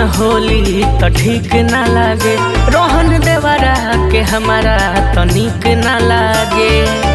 होली तो ठीक ना लागे रोहन देवरा के हमारा तो निक ना लागे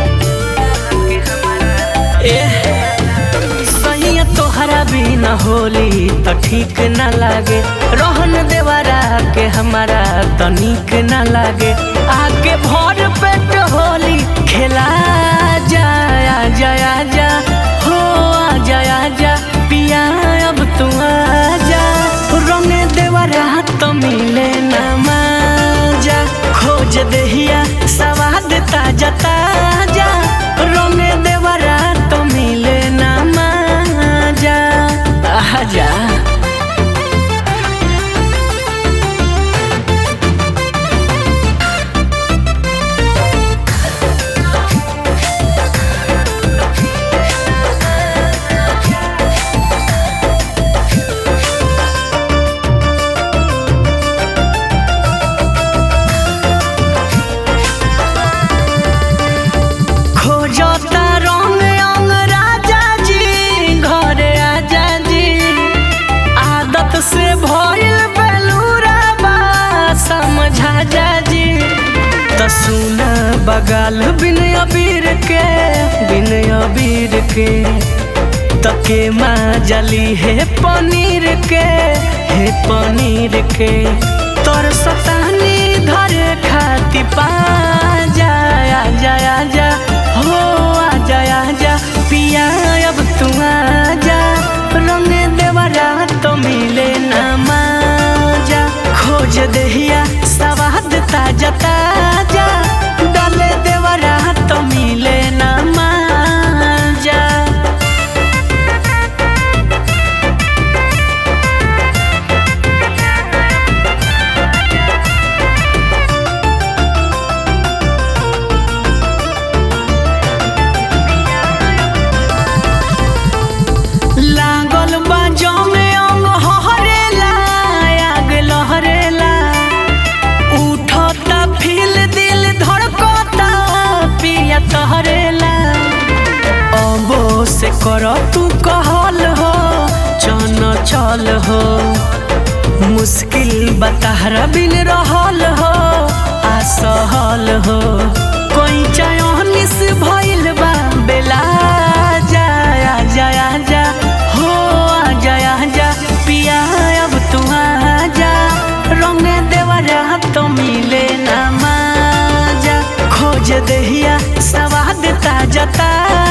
ए सैया तोहरा बिना होली तो ठीक ना लागे रोहन देवरा के हमारा तो निक ना लागे आगे भर पेट होली खेला जाया जाया जा हो आ जाया जा पिया अब तू आ जा रंग देवरा तो मिले ना माजा खोज देहिया सवाद ताजा ताजा रंग देवरा तो मिले ना माजा आजा खोजता रंग अंग राजा जी घरे आजा जी आदत से भइल बेलूरा बा समझा जा जी त सुन बगाल बिन अबीर के बिन अबीर के तके माँ जली है पनीर के है पनीर के तोर सतानी धरे खाती पा जाया जाया जा हो आ जाया जा पिया अब तू आ जा रंग देवरा तो मिले ना माजा खोज देहिया सवाद ताजा ताजा डाले देवरा तो मिले ना माजा लागल बाजो में अंग हरेला आग लहरेला उठता फील दिल धड़कता पिया तहरेला अबो से कर तू कहल हो चन चल हो मुश्किल बताहरा बिन रहल हो असहल हो कोई चयनिस भइल बा बेला जाया जाया जा हो आ जाया जा पिया अब तू आ जा रंग देवरा तो मिले ना माजा खोज देहिया सवाद ताजा ताजा